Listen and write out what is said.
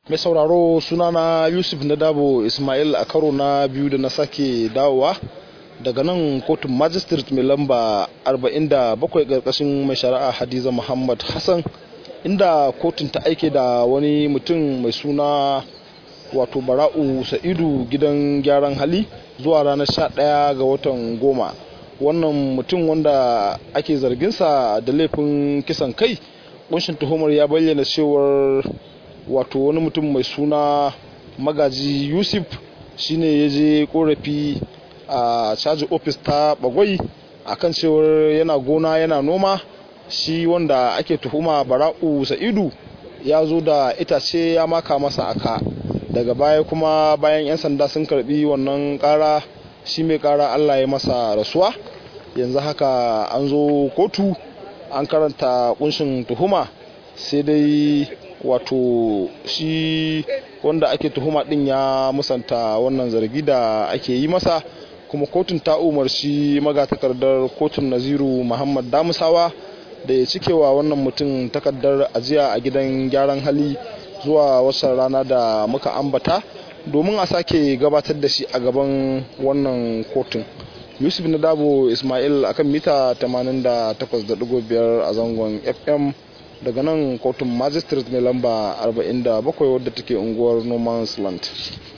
mai sauraro sunana yusuf na dabo ismail a karo na biyu da na sake dawowa daga nan kotun magistrate mai lamba 47 karkashin mai shari'a hadiza muhammad hassan inda kotun ta aike da wani mutum mai suna wato bara'u sa'idu gidan gyaran hali zuwa ranar 11 ga watan goma wannan mutum wanda ake zarginsa da laifin kisan kai kunshin tuhumar ya bayyana cewar wato wani mutum mai suna magaji yusuf shine ya je korafi a caji ofis ta bagwai akan cewar yana gona yana noma shi wanda ake tuhuma bara'u sa'idu ya zo da itace ya maka masa aka daga baya kuma bayan 'yan sanda sun karbi wannan kara shi mai kara allah ya masa rasuwa yanzu haka an zo kotu an karanta kunshin tuhuma sai dai wato shi wanda ake tuhuma din ya musanta wannan zargi da ake yi masa kuma kotun ta umarci magatakardar kotun naziru muhammad damusawa da ya cikewa wannan mutum takardar ajiya a gidan gyaran hali zuwa wasan rana da muka ambata domin a sake gabatar da shi a gaban wannan kotun yusuf na dabo ismail akan mita 88.5 a zangon fm daga nan kotun magistrate mai lamba 47 wadda take unguwar no man's land